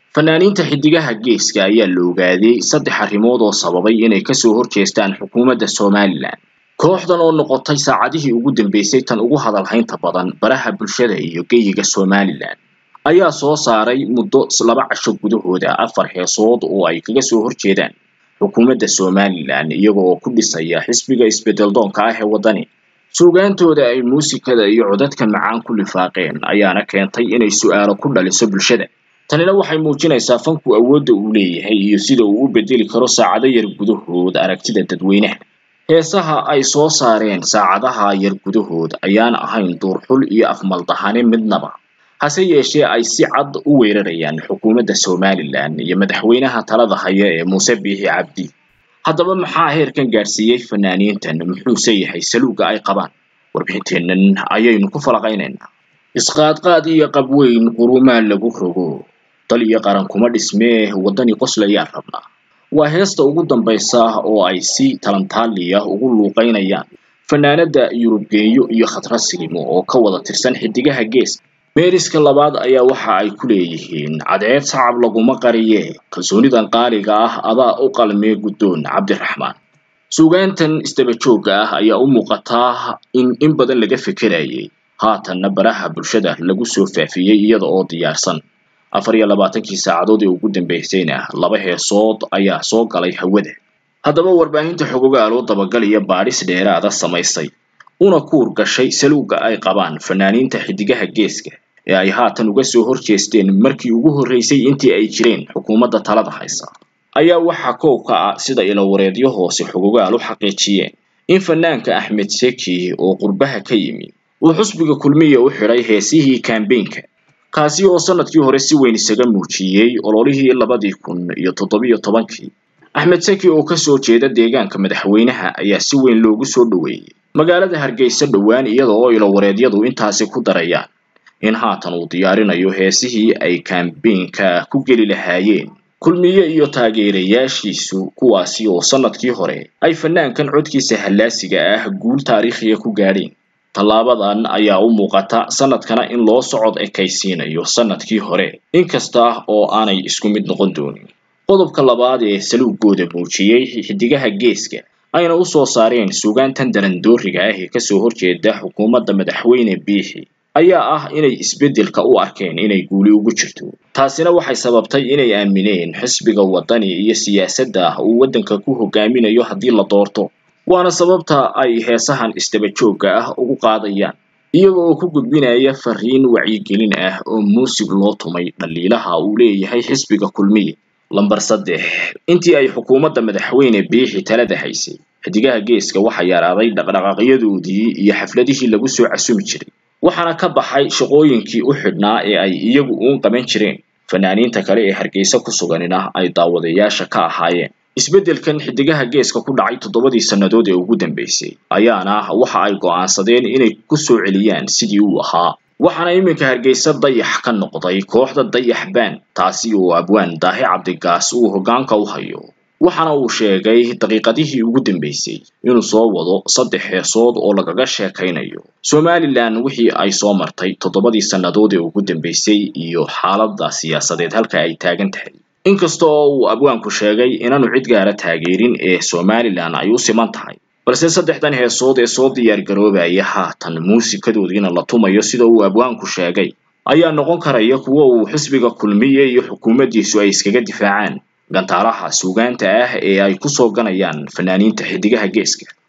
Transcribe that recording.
fanaaniinta xidigaha geeska ayaa la ogaaday saddex arrimood oo sababay inay kasoo horjeestaan xukuumadda somalilan kooxdan oo noqotay saacadihii ugu dambeysay tan ugu hadalhaynta badan baraha bulshada iyo geyiga somalilan ayaa soo saaray muddo laba casho gudahooda afar heesood oo ay kaga soo horjeedaan xukuumadda somalilan iyaga oo ku dhisaya xisbiga isbedel doonka ah ee waddani suugaantooda ay muusikada iyo codadka macaan ku lifaaqeen ayaana keentay inay su'aalo ku dhaliso bulshada tanina waxay muujinaysaa fanku awoodda uu leeyahay iyo sida uu u bedeli karo saacado yar gudahood aragtida dadweynaha heesaha ay soo saareen saacadaha yar gudahood ayaan ahayn duurxul iyo afmaldahane midnaba hase yeeshee ay si cad u weerarayaan xukuumadda somalilan iyo madaxweynaha talada haya ee muuse biixi cabdi haddaba maxaa heerkan gaadhsiiyey fanaaniintan muxuuse yahay saluugga ay qabaan warbixinteennan ayaynu ku falaqaynaynaa isqaadqaad iyo qabweyn qurumaa lagu rogo dal iyo qaran kuma dhismee waddani qoslayaan rabnaa waa heesta ugu dambaysa oo ay si talantaaliya ugu luuqaynayaan fanaanada yurubgeeyo iyo khatra silimo oo ka wada tirsan xidigaha geeska meeriska labaad ayaa waxa ay ku leeyihiin cadceed sacab laguma qariye kalsoonidan qaaliga ah adaa u qalmee guddoon cabdiraxmaan suugaantan isdaba joogga ah ayaa u muuqataa in in badan laga fekerayay haatanna baraha bulshada lagu soo faafiyey iyada oo diyaarsan afar iyo labaatankii saacadood ee ugu dambeysayna laba heesood ayaa soo galay hawada haddaba warbaahinta xogogaal oo dabagal iyo baadhis dheeraada samaysay una kuur gashay saluugga ay qabaan fanaaniinta xidigaha geeska ee ay haatan uga soo horjeesteen markii ugu horreysay intii ay jireen xukuumadda talada haysa ayaa waxaa koob ka ah sida ilawareedyo hoose xogogaal u xaqiijiyeen in fanaanka axmed seki oo qurbaha ka yimi uu xusbiga kulmiya u xidhay heesihii kambeynka kaasi oo sanadkii hore si weyn isaga muujiyey ololihii labadii kun iyo toddobiyo tobankii axmed seki oo kasoo jeeda deegaanka madaxweynaha ayaa si weyn loogu soo dhoweeyey magaalada hargeysa dhowaan iyada oo ilowareedyadu intaasi ku darayaan in haatan uu diyaarinayo heesihii ay kambeynka ku geli lahaayeen kulmiye iyo taageerayaashiisu kuwaasi oo sanadkii hore ay fanaankan codkiisa hallaasiga ah guul taariikhiya ku gaadheen tallaabadan ayaa u muuqata sanadkana in loo socod ekaysiinayo sanadkii hore inkasta oo aanay isku mid noqon doonin qodobka labaad ee saluugooda muujiyey xidigaha geeska ayna u soo saareen suugaantan darandooriga ah ee kasoo horjeeda xukuumadda madaxweyne biixi ayaa ah inay isbeddelka u arkeen inay guuli ugu jirto taasina waxay sababtay inay aamineen xisbiga waddani iyo siyaasadda uu waddanka ku hogaaminayo haddii la doorto waana sababta ay heesahan isdaba joogga ah ugu qaadayaan iyaga oo ku gudbinaya fariin wacyigelin ah oo muusig loo tumay dhaliilaha uu leeyahay xisbiga kulmiye lamber saddex intii ay xukuumadda madaxweyne biixi talada haysay xidigaha geeska waxaa yaraaday dhaqdhaqaaqyadoodii iyo xafladihii lagu soo casumi jiray waxaana ka baxay shaqooyinkii u xidhnaa ee ay iyagu uun qaban jireen fanaaniinta kale ee hargeysa ku suganina ay daawadayaasha ka ahaayeen isbeddelkan xidigaha geeska ku dhacay toddobadii sannadood ee ugu dambeysay ayaana waxa ay go'aansadeen inay ku soo celiyaan sidii uu ahaa waxaana iminka hargeysa dayax ka noqday kooxda dayax baan taasi oo abwaan daahi cabdigaas uu hoggaanka u hayo waxaana uu sheegay daqiiqadihii ugu dambeysay inuu soo wado saddex heesood oo lagaga sheekaynayo somalilan wixii ay soo martay toddobadii sannadood ee ugu dambeysay iyo xaaladda siyaasadeed halka ay taagan tahay inkasta oo uu abwaanku sheegay inaanu cid gaara taageerin ee somalilan ay u siman tahay balse saddexdan heesood ee soo diyaar garoobaya haatan muusikadoodiina la tumayo sida uu abwaanku sheegay ayaa noqon karaya kuwo uu xisbiga kulmiye iyo xukuumaddiisu ay iskaga difaacaan gantaalaha suugaanta ah ee ay ku soo ganayaan fanaaniinta xidigaha geeska